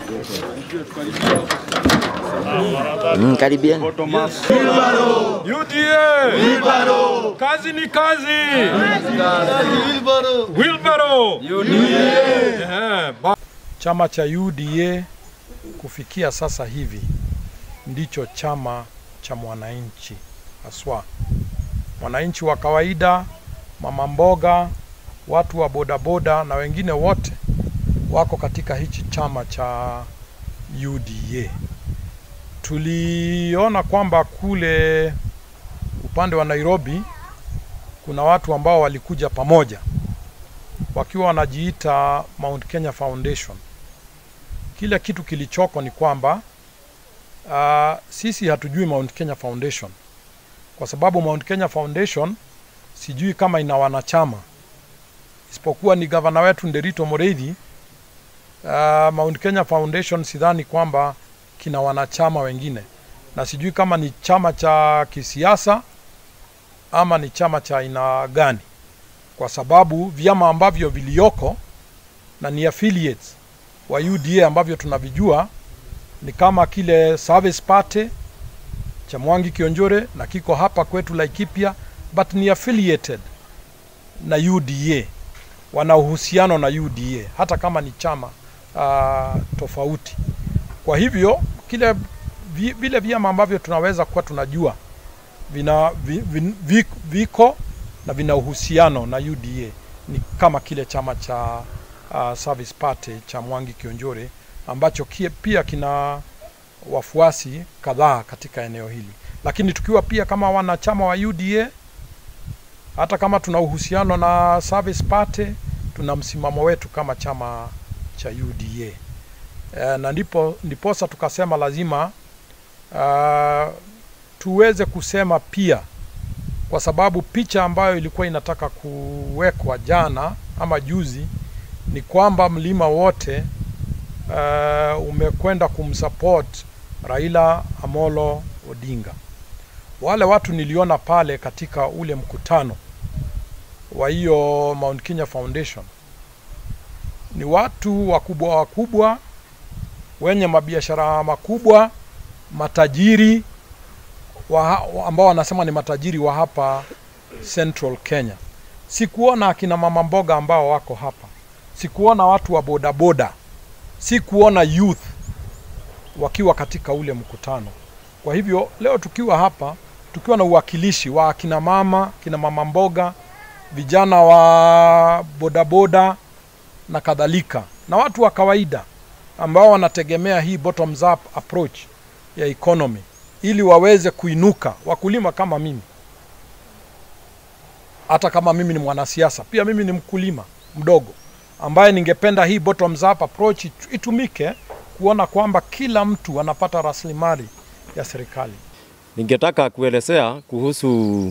Mm, karibieni. UDA! Kazi ni kazi. Wilbaro. Eh, ba- Chama cha UDA kufikia sasa hivi ndicho chama cha mwananchi haswa, mwananchi wa kawaida, mama mboga, watu wa bodaboda na wengine wote wako katika hichi chama cha UDA. Tuliona kwamba kule upande wa Nairobi kuna watu ambao walikuja pamoja wakiwa wanajiita Mount Kenya Foundation. Kile kitu kilichoko ni kwamba uh, sisi hatujui Mount Kenya Foundation kwa sababu Mount Kenya Foundation sijui kama ina wanachama isipokuwa ni gavana wetu Nderito Moreithi. Uh, Mount Kenya Foundation sidhani kwamba kina wanachama wengine, na sijui kama ni chama cha kisiasa ama ni chama cha aina gani kwa sababu vyama ambavyo vilioko na ni affiliates wa UDA ambavyo tunavijua ni kama kile Service Party cha Mwangi Kionjore na kiko hapa kwetu Laikipia, but ni affiliated na UDA, wana uhusiano na UDA hata kama ni chama uh, tofauti. Kwa hivyo kile vi- vile vyama ambavyo tunaweza kuwa tunajua vina vi, vi, vi, viko na vina uhusiano na UDA ni kama kile chama cha uh, Service Party cha Mwangi Kionjore ambacho kie, pia kina wafuasi kadhaa katika eneo hili, lakini tukiwa pia kama wanachama wa UDA, hata kama tuna uhusiano na Service Party, tuna msimamo wetu kama chama cha UDA e, na ndipo ndiposa tukasema lazima uh, tuweze kusema pia kwa sababu picha ambayo ilikuwa inataka kuwekwa jana ama juzi ni kwamba mlima wote uh, umekwenda kumsupport Raila Amolo Odinga. Wale watu niliona pale katika ule mkutano wa hiyo Mount Kenya Foundation ni watu wakubwa wakubwa wenye mabiashara makubwa, matajiri wa, wa- ambao wanasema ni matajiri wa hapa Central Kenya. Sikuona akina mama mboga ambao wako hapa, sikuona watu wa bodaboda, sikuona youth wakiwa katika ule mkutano. Kwa hivyo leo tukiwa hapa tukiwa na uwakilishi wa akina mama, kina mama mboga, vijana wa bodaboda na kadhalika, na watu wa kawaida ambao wanategemea hii bottoms up approach ya economy ili waweze kuinuka, wakulima kama mimi, hata kama mimi ni mwanasiasa, pia mimi ni mkulima mdogo ambaye ningependa hii bottoms up approach itu- itumike kuona kwamba kila mtu anapata rasilimali ya serikali. Ningetaka kuelezea kuhusu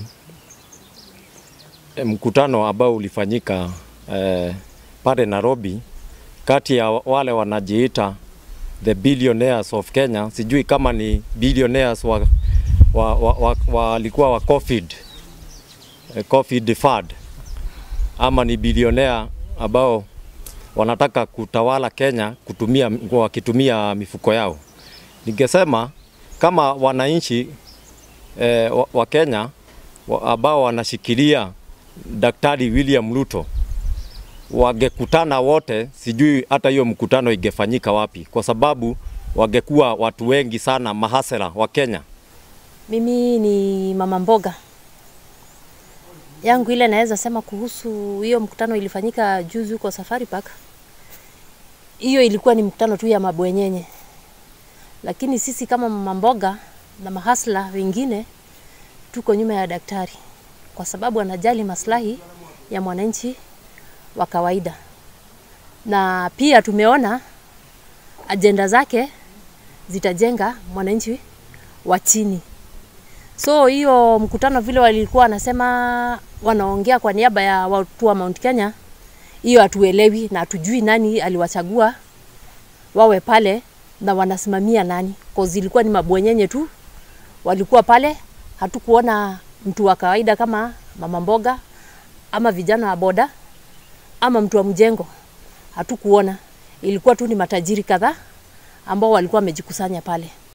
eh, mkutano ambao ulifanyika eh, pale Nairobi kati ya wale wanajiita the billionaires of Kenya. Sijui kama ni billionaires wa, wa, wa, wa, walikuwa wa COVID, eh, COVID fund ama ni bilionea ambao wanataka kutawala Kenya kutumia, wakitumia mifuko yao. Ningesema kama wananchi eh, wa, wa Kenya wa, ambao wanashikilia Daktari William Ruto wangekutana wote, sijui hata hiyo mkutano ingefanyika wapi, kwa sababu wangekuwa watu wengi sana mahasela wa Kenya. Mimi ni mama mboga yangu ile naweza sema kuhusu hiyo mkutano ilifanyika juzi huko Safari Park. Hiyo ilikuwa ni mkutano tu ya mabwenyenye, lakini sisi kama mama mboga na mahasla wengine tuko nyuma ya daktari kwa sababu anajali maslahi ya mwananchi wa kawaida, na pia tumeona ajenda zake zitajenga mwananchi wa chini. So hiyo mkutano vile walikuwa wanasema wanaongea kwa niaba ya watu wa Mount Kenya, hiyo hatuelewi na hatujui nani aliwachagua wawe pale na wanasimamia nani, cause ilikuwa ni mabwenyenye tu walikuwa pale. Hatukuona mtu wa kawaida kama mama mboga ama vijana wa boda ama mtu wa mjengo, hatukuona. Ilikuwa tu ni matajiri kadhaa ambao walikuwa wamejikusanya pale.